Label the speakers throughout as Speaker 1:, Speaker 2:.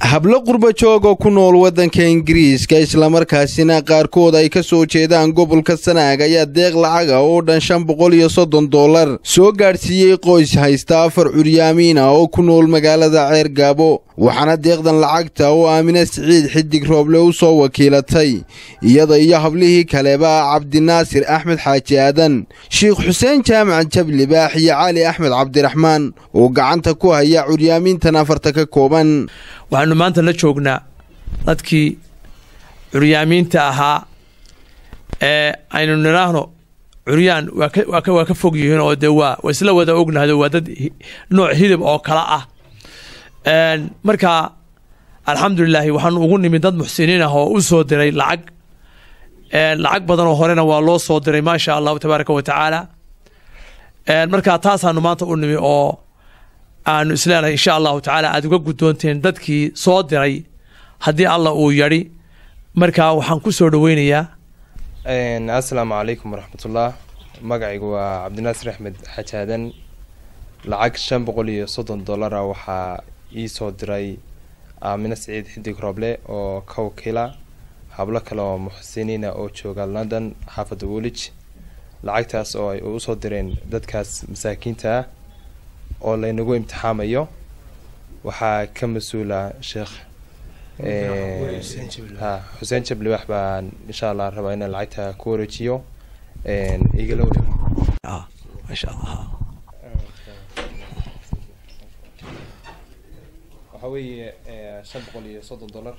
Speaker 1: hablo qurba joog oo ku nool waddanka ingiriiska islamarkaasina qaarkood ay ka soo jeedaan gobolka sanaag ayaa deeq lacaga oo dhan shan boqol iyo soddon dollar soo gaadhsiiyey qoys haysta afar curyaamiina oo ku nool magaalada ceer gaabo waxaana deeqdan lacagta oo aamine siciid xidig rooble u soo wakiilatay iyada iyo hablihii kaleba cabdinaasir axmed xaaji aadan sheikh xuseen jaamac jabli baax iyo cali axmed cabdiraxmaan oo gacanta ku haya curyaamiintan afarta ka kooban
Speaker 2: waxaanu maanta la joognaa dadkii curyaamiinta ahaa ee aynu nidhaahno curyaan waa ka fog yihiin oo dee waa waa isla wada ognahdo waa dad nooc hilib oo kala ah marka alxamdulilaahi waxaanu ugu nimid dad muxsiniin ah oo u soo diray lacag lacag badan oo horena waa loo soo diray maasha allahu tabaaraka wa tacaala marka taasaanu maanta u nimi oo aanu isleenahay insha allahu tacaala aada uga guddoonteen dadkii soo diray haddii allah uu yadhi marka waxaan ku soo dhoweynayaa
Speaker 3: assalaamu calaykum waraxmatullah magacaygu waa cabdinaasir axmed xajaadan lacag shan boqol iyo soddon dollara waxaa ii soo diray aamine siciid xidig rooble oo ka wakiila hablo kale oo muxsiniina oo jooga london xaafadda woolij lacagtaas oo ay usoo direen dadkaas masaakiinta ah oo laynagu imtixaamayo waxaa ka mas-uula sheekh ha xuseen jablibax baan insha allah rabaa inaan lacagta ku wareejiyo igala wareeg
Speaker 2: maasha allah
Speaker 3: waxaa weeye shan boqol iyo soddon dollar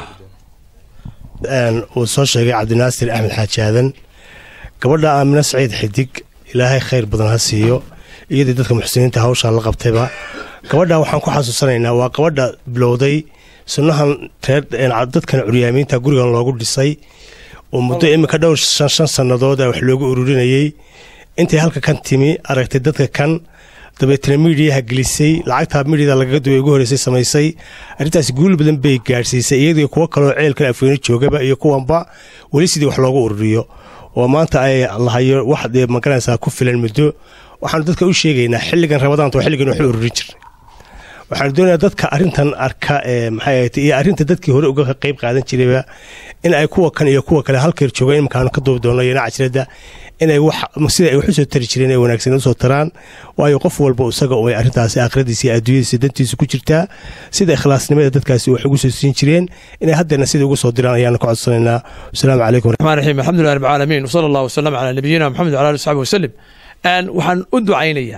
Speaker 4: uu soo sheegay cabdinaasir axmed xaaji aadan gabadha aamine saciid xidig ilaahay khayr badan ha siiyo iyadii dadka muxsiniinta hawshaa la qabtayba gabadha waxaan ku xasuusanaynaa waa gabadha bilowday sunnahan dadkan curyaamiinta gurigan loogu dhisay oo muddo iminka dhowr shan shan sannadood wax loogu ururinayey intay halka kan timi aragtay dadka kan dabeetna miidiyaha gelisay lacagtaa miidiyada lagaga duway ugu horreysay samaysay arrintaas guul badan bay gaadhsiisay iyadii kuwo kaloo ceelkan afweyne joogaba iyo kuwanba weli sidii wax loogu ururiyo oo maanta ay lahayo wax dee magaranaysaa ku filan muddo waxaanu dadka u sheegaynaa xilligan rabadaanta waa xilligan waxu ururin jirnay waxaanu doonayaa dadka arrintan arka ee maxay ahayd iyo arrinta dadkii hore uga qayb qaadan jirayba in ay kuwa kan iyo kuwa kale halkeer joogaan iminkaanu ka duubi doonno iyona cajrada inay wax sida ay wax usoo tari jireen ay wanaagsan usoo taraan waayo qof walba isaga ay arrintaasi aakhiradiisa iyo adduunyadiisa dantiisa ku jirtaa sida ikhlaasnimada dadkaasi wax ugu soo siin jireen inay haddeerna sida ugu soo diraan ayaanu ka codsanaynaa wasalaamu calaykum
Speaker 2: raxmaan raxiim alxamdulilah rabbi caalamiin wasala allahu wasalam calaa nabiyina maxamed wala ali saxbi wasalim waxaan u ducaynayaa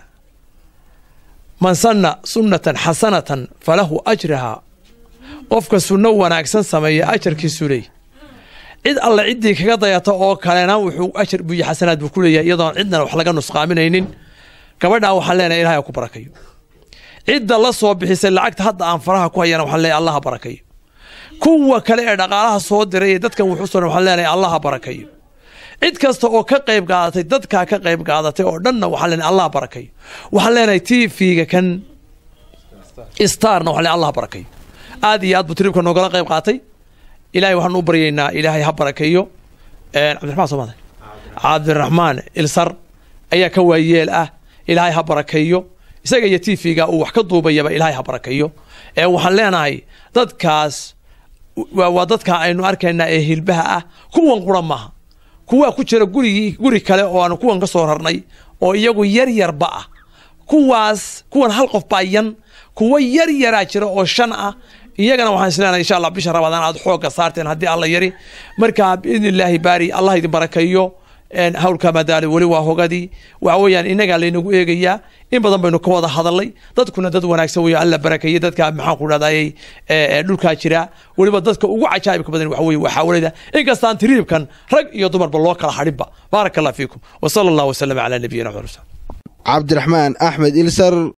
Speaker 2: man sanna sunnatan xasanatan falahu ajraha qofka sunno wanaagsan sameeya ajarkiisu leey cid alle ciddii kaga dayata oo kalena wuxuu ajar buyo xasanaad buu ku leeyahay iyadoon cidna wax laga nusqaaminaynin gabadhaa waxaan leenahay ilahay ku barakayo cidda la soo bixisay lacagta hadda aan faraha ku hayana waxaan leenahay allaha barakayo kuwa kale ee dhaqaalaha soo diray ee dadkan wuxuu soo waxaan leenahay allaha barakayo cid kasta oo ka qayb qaadatay dadkaa ka qayb qaadatay oo dhanna waxaan leenahay allah barakayo waxaan leenahay t v-ga kan starna waxaan leenahay allah barakayo aad iyo aad buu tribka noogala qayb qaatay ilahay waxaan u baryaynaa ilaahay ha barakeeyo cabdiraxmaan soomaalia cabdiraxmaan ilsar ayaa ka waayeel ah ilaahay ha barakeeyo isaga iyo t v-ga uu wax ka duubayaba ilaahay ha barakeeyo ee waxaan leenahay dadkaas waa dadka aynu arkaynaa ee hilbaha ah kuwan qura maaha kuwaa ku jira gurigii guri kale oo aanu kuwan ka soo rarnay oo iyagu yar yarba ah kuwaas kuwan hal qof baa yan kuwa yar yaraa jira oo shan ah iyagana waxaan isleenahay insha allah bisha rabadaan aad xoogga saarteen haddii alla yari marka biidni illaahi baari allah idin barakeeyo hawlka madaali weli waa hogadii waxa weeyaan innagaa laynagu eegayaa in badan baynu ka wada hadalnay dadkuna dad wanaagsan weeyo alla barakeeyey dadka maxaan ku dhahday dhulkaa jira weliba dadka ugu cajaa'ibka badan waxa weye waa xaawalada inkastaan tiriibkan rag iyo dumarba loo kala hadhinba baaraka allah fiikum wa sala allah wasalam calaa nabiyina maxamed
Speaker 1: cabdiraxmaan axmed ilsar